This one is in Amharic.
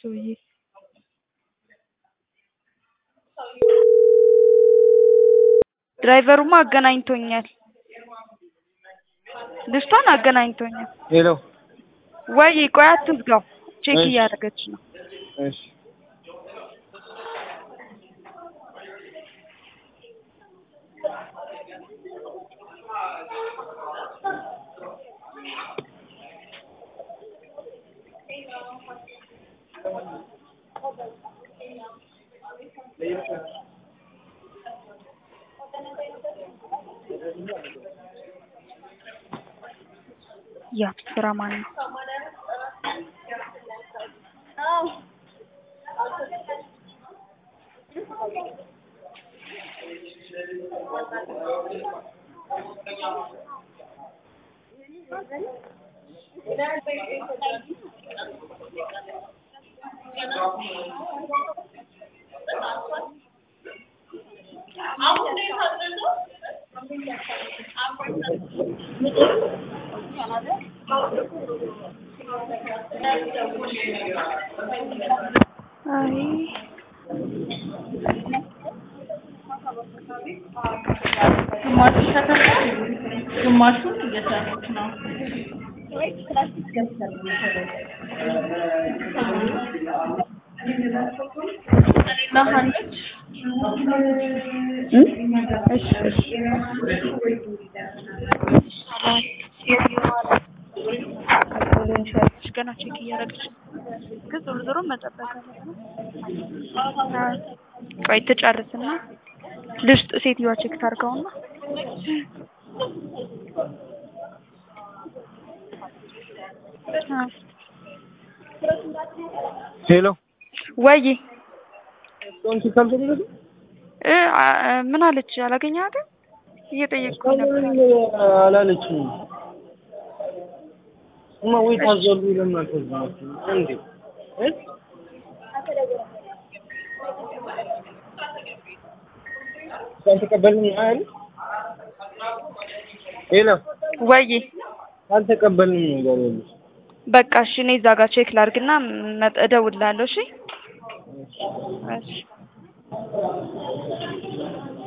ሰውዬ ድራይቨሩማ አገናኝቶኛል። ልጅቷን አገናኝቶኛል። ሄሎ ወይ ቆይ አትዝጋው፣ ቼክ እሺ። እያደረገች ነው። እሺ ያብ ስራ ማን ነው? አይ ግማሹ ተከፍቶ ግማሹን እየሰሩት ነው። ለሀንች እሺ እሺ ገና ቼክ እያደረገች ነው። ግን ዞሮ ዞሮ መጠበቅ አለብን። አዎ። ቆይ ትጨርስና ልስጥ ሴትዮዋ ቼክ ታርገውና አዎ። ሄሎ ወይ ቶንቲ ካልተደረገ እ አ- ምን አለች? አላገኘሃትም? እየጠየቅኩ ነበር። አላለችም። እማ ወይ ታዘሉ ለምን አልተዘጋችም እንዴ? እ? ካልተቀበልን አይደል? ሄሎ ወይ ካልተቀበልን ነገር የለም። በቃ እሺ፣ እኔ እዛ ጋር ቼክ ላድርግና መጥ- እደውልልሃለሁ። እሺ እሺ